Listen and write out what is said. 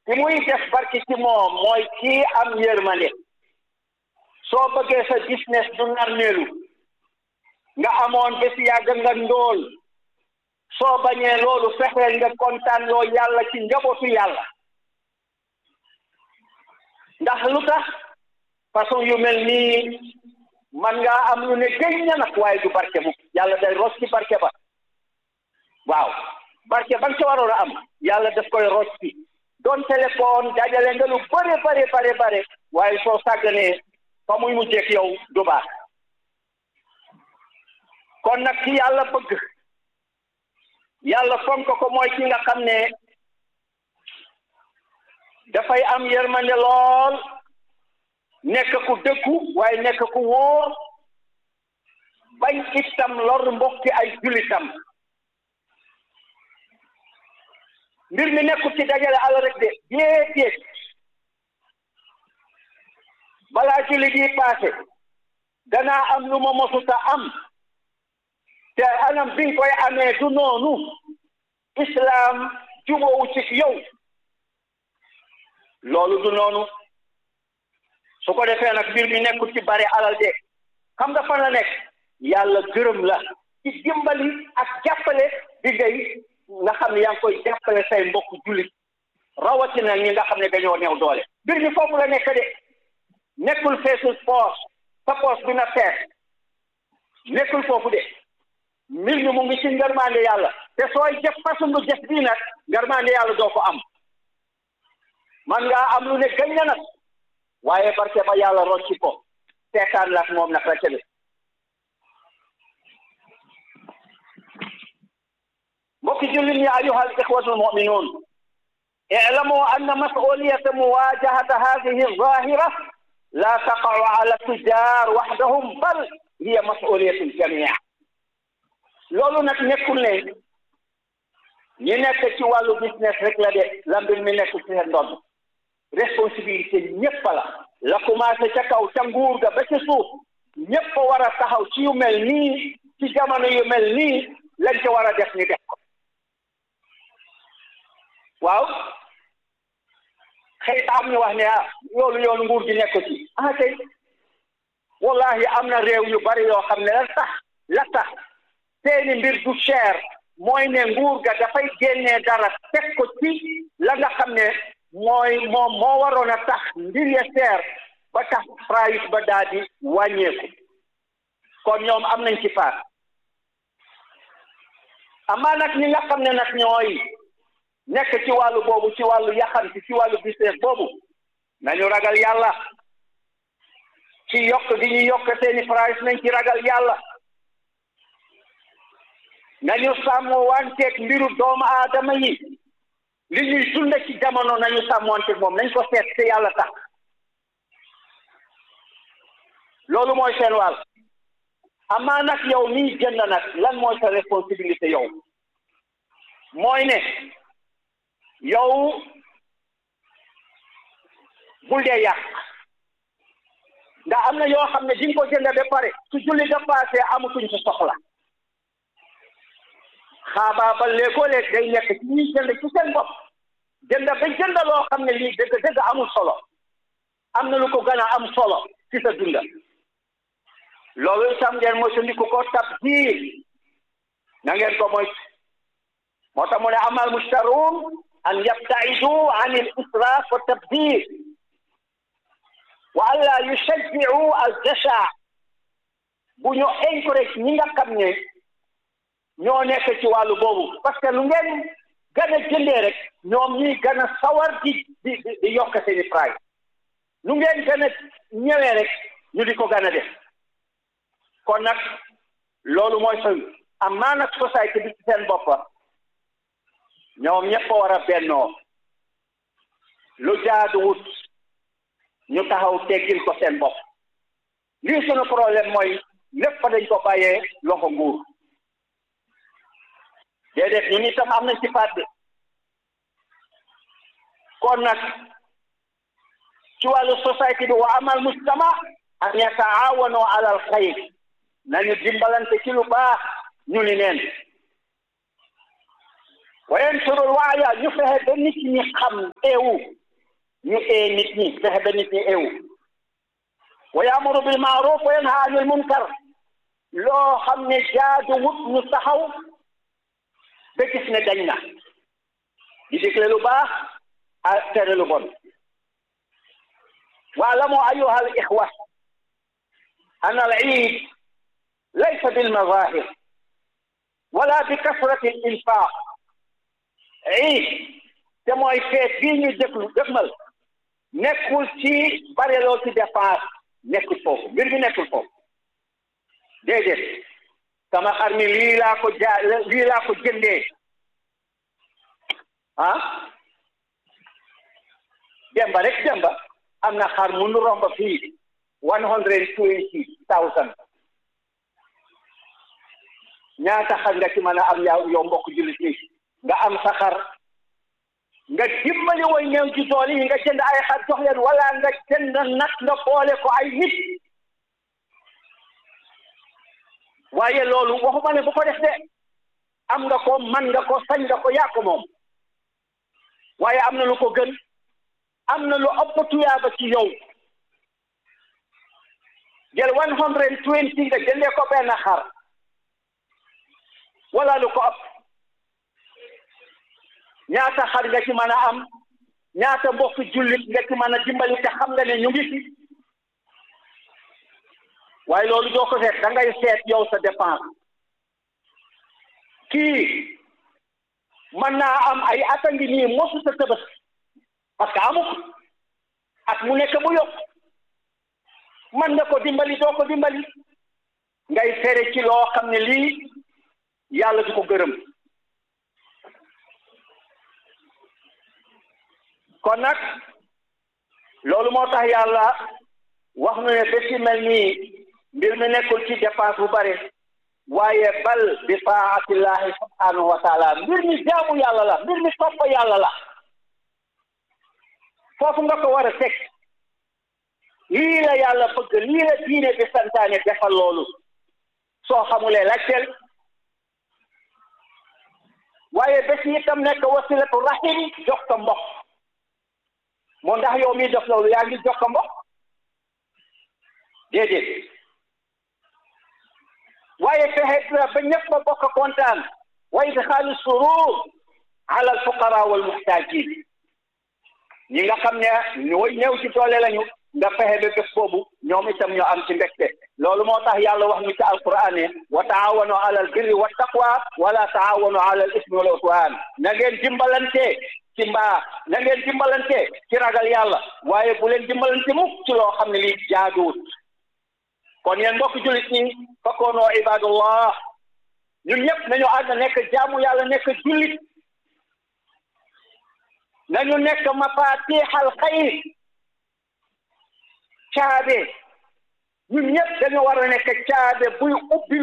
ki muy def barke ci moom mooy kii am yërmande soo bëggee sa business du narmeelu nga amoon bés yàgg nga ndóol soo bañee loolu fexeel nga kontaan loo yàlla ci njabootu yàlla ndax lu tax façon yu mel nii man ngaa am lu ne gëñ na nag waaye du barke mu yàlla day ros ci barke ba waaw barke ba nga ca waroon a am yàlla daf koy ros ci doon téléphone dajale nga lu bare bare bare bare waaye soo sàgganee fa muy mu jekk yow du baax kon nag ki yàlla bëgg yàlla fonk ko mooy ki nga xam ne dafay am yërmande lool nekk ku dëggu waaye nekk ku wóor bañ itam lor mbokki ay julitam mbir mi nekkul ci dajale àll rek de déedéet balaa julli di paase danaa am lu ma mosuta am te anam bi nga koy amee du noonu islam jubóowu ci yow loolu du noonu su ko defee nag mbir mi nekkul ci bari alal de xam nga fan la nekk yàlla gërëm la ci dimbali ak jàppale bi ngay nga xam ne yaa ngi koy jàppale say mbokk jullit rawatina ñi nga xam ne dañoo néew doole mbir mi foofu la nekk de nekkul feesul poos sa poos bi na fees nekkul foofu de mbir mi mu ngi ci ngarmaande yàlla te sooy jëf façon lu jëf bii nag ngarmaande yàlla doo ko am man ngaa am lu ne gañ na nag waaye barke ba yàlla rocci ko seetaan la moom nag la bi mbokki jullit ñi ayuha al ixwatu almuminuun اعلموا أن مسؤولية مواجهة هذه الظاهرة لا تقع على التجار وحدهم بل هي مسؤولية الجميع loolu nag nekkul ne ñi nekk ci wàllu business rek la de la mbir mi nekk ci seen ndodd responsabilité ñëpp la la commencé ca kaw ca nguur ga ba ca suuf ñëpp war a taxaw ci yu mel nii ci jamono yu mel nii lañ ca war a def ni def ko waaw xëy am ñu wax ne ah loolu yoonu nguur gi nekk ci ah kay wallahi am na réew yu bari yoo xam ne la tax la tax seeni mbir du cher mooy ne nguur ga dafay génnee dara teg ko ci la nga xam ne mooy moom moo waroon a tax mbir ya cher ba tax price ba daal di wàññeeku kon ñoom am nañ ci part amaa nag ñi nga xam ne nag ñooy nekk ci wàllu boobu ci wàllu yaxanti ci wàllu business boobu nañu ragal yàlla ci yokk di ñu yokk seeni price nañ ci ragal yàlla nañu sàmm wanteeg mbiru doomu aadama yi li ñuy dund ci jamono nañu sàmmonteeg moom nañ ko seet te yàlla tax loolu mooy seen wàll amaa nag yow nii jënd nag lan mooy sa responsabilité yow mooy ne yow bul dee yàq ndax am na yoo xam ne di nga ko jënd ba pare su julli ga passé amatuñ sa soxla xaabaa ba léegoo-léeg day nekk ci ñuy jënd ci seen bopp jënd ba jënd loo xam ne lii dëgg dëgg amul solo am na lu ko gën a am solo ci sa dunda loolu itam ngeen moytandiku ko tabdiil na ngeen ko moytu moo tax mu ne amal mushtaruun an yabtaidu an al israaf wa tabdiil wa an laa yushajjiu al jasha bu ñu encourage ñi nga xam ne ñoo nekk ci wàllu boobu parce que lu ngeen gën a jëndee rek ñoom ñi gën a sawar di di di yokk seeni price lu ngeen gën a ñëwee rek ñu di ko gën a def kon nag loolu mooy sa amaa nag société bi ci seen boppa ñoom ñëpp a war a bennoo lu jaaduwut ñu taxaw teggil ko seen bopp lii sunu problème mooy lépp dañ ko bàyyee loxo nguur déedéet ñun itam am nañ ci part de kon nag ci wàllu société bi wa amal mujtama an yataawanu ala al xayr nañu dimbalante ci lu baax ñu ni neen wa yansurul waaya ñu fexe ba nit ñi xam eewu ñu ee nit ñi fexe ba nit ñi eewu wa yaamuru bil maaruf wa yanha anil munkar loo xam ne jaadu wut ñu taxaw ba gis ne dañ na di digle lu baax a tere lu bon waalamu ayuha al ixwa an al iid laysa bil mazahir wala bi kasrati al infaq iid te mooy feet bii ñu déglu dégmal nekkul ci bareloo ci dépense nekkul foofu mbir mi nekkul foofu déedéet sama xar mi lii laa ko jaa lii laa ko jëndee ah demba rek demba am na xar mu nu romba fii one hundred twenty thousand ñaata xar nga ci mën a am yow yow mbokk jullit ni nga am sa xar nga dimbali woy ñëw ci tool yi nga jënd ay xar jox leen wala nga jënd nag nga boole ko ay nit waaye loolu waxuma ne bu ko def de am nga ko man nga ko sañ nga ko yaa ko moom waaye am na lu ko gën am na lu ëpp tuyaaba ci yow jël one hundred twenty nga jëndee ko benn xar wala lu ko ëpp ñaata xar nga ci mën a am ñaata mbokk jullit nga ci mën a dimbali te xam nga ne ñu ngi fi waaye loolu doo ko seet da ngay seet yow sa dépense kii mën naa am ay at a ngi nii mosu sa tëbës parce que amuk at mu nekk bu yokk mën nga ko dimbali doo ko dimbali ngay fere ci loo xam ne lii yàlla du ko gërëm kon nag loolu moo tax yàlla wax nu ne bés yi mel nii mbir mi nekkul ci dépense bu bare waaye bal bi taatillahi subhanahu wa taala mbir mi jaamu yàlla la mbir mi topp yàlla la foofu nga ko war a teg lii la yàlla bëgg lii la diine bi santaane defal loolu soo xamulee laajteel waaye bés yi itam nekk wasilatu rahim jox ko mbokk moo ndax yow mi def loolu yaa ngi jox ko mbokk déedéet waaye fexe ba ñëpp ba bokk kontaan wa idxaalu surur ala alfuqara wal muhtajin ñi nga xam ne ñooy ñëw ci doole lañu nga fexe ba bés boobu ñoom itam ñoo am ci mbégte loolu moo tax yàlla wax ñu ci alquran ne wa taawanu ala al birri wa taqwa wala taawanu ala al ismi wal udwan na ngeen dimbalante ci mbaa na ngeen dimbalante ci ragal yàlla waaye bu leen dimbalante mukk ci loo xam ne lii jaaduwut kon yéen mbokk jullit ñi fakkoonoo ibadullah ñun ñëpp nañu ànd nekk jaamu yàlla nekk jullit nañu nekk mafatixal xayr caabe ñun ñëpp dañu war a nekk caabe buy ubbi